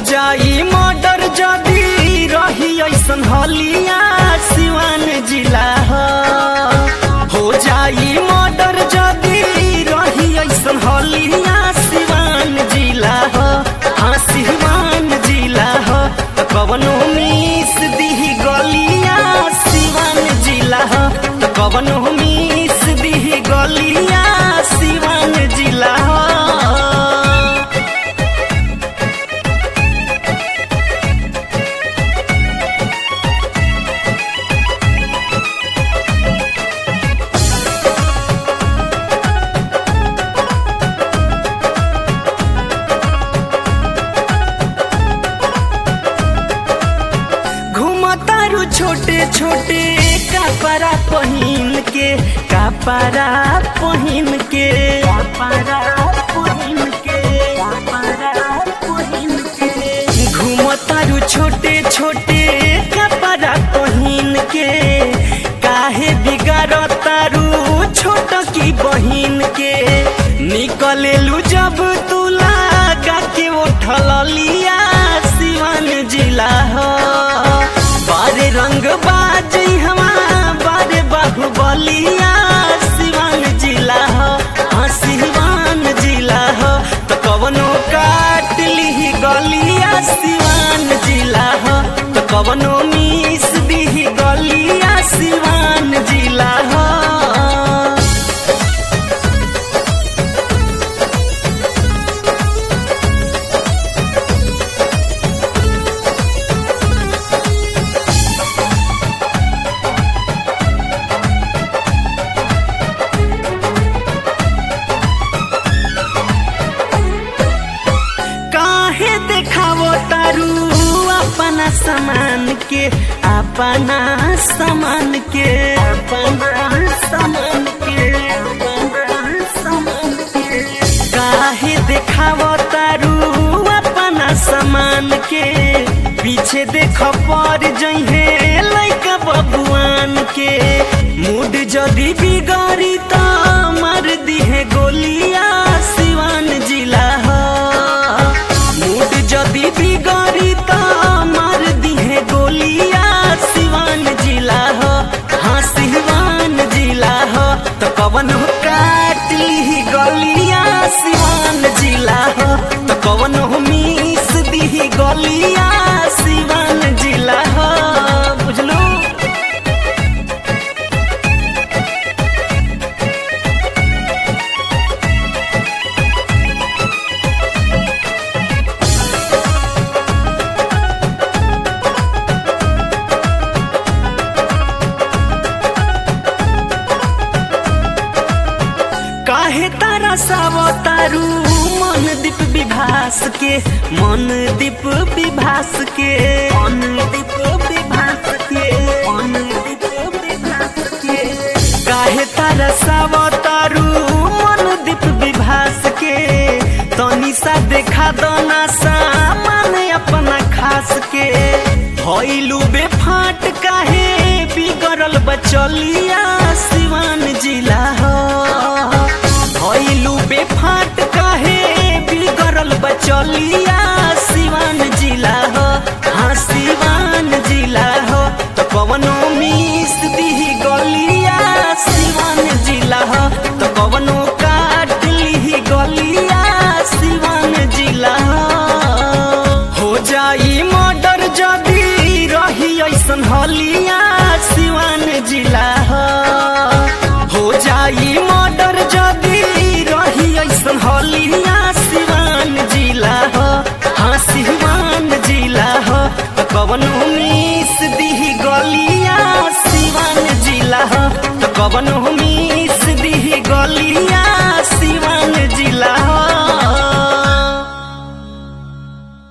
जाई मर्डर जदी रही ऐसन हलिया सिवान जिला ह हो जाई मर्डर जदी रही ऐसन हलिया सिवान जिला ह हाँ सिवान जिला ह त कवनो मिस दिही गलिया सिवान जिला ह त कवनो मिस दिही गलिया सिवान जिला ह घुमतारू छोटे छोटे कपड़ा पहिन के कपड़ा पहिन के कपड़ा पहिन के कपड़ा पहिन के घुमतारू छोटे छोटे कपड़ा पहिन के काहे बिगाड़तारू छोट की बहिन के निकलेलू जब तू लागा के उठल लिया सिवान जिला हो बारे रंग बाजी हमा बारे बाहुबलिया सिवान जिला हो हाँ सिवान जिला हो तो कवनो काट ली गलिया सिवान जिला हो तो कवनो मिस दी गलिया सिवान जिला हो काहे देखावो तारू अपना सामान के अपना सामान के अपना सामान के अपना सामान के काहे देखावो तारू अपना सामान के पीछे देख पर जइहे लइका बबुआन के मूड जदी बिगाड़ी त मार दिहे गोलिया सिवान जिला ह मूड जदी बिगाड़ी त मार दिहे गोलिया सिवान जिला ह हाँ सिवान जिला ह तो कवन हो काट ली गलिया सिवान जिला ह तो कवन हो मिस दी गलिया सिवान जिला ह बुझलू काहे तारा सावतारू मन दीप विभास के मन दीप विभास के मन दीप विभास के मन दीप विभास के काहे तारा सावतारू मन दीप विभास के तनी सा देखा दना सामान अपना खास के भइलू बेफाट काहे बिगड़ल बचलिया सिवान जिला हो भइलू बेफाट काहे बिगड़ल बचलिया सिवान जिला हो हाँ सिवान जिला हो तो कवनो मिस दी गलिया सिवान जिला हो तो कवनो काट ली गलिया सिवान जिला हो हो जाई मर्डर जदी रही ऐसन हलिया सिवान जिला हो हो जाई मर्डर जदी रही ऐसन हलिया सिवान जिला हो हाँ सिवान जिला हो तो कवनो मिस दी गलिया सिवान जिला हो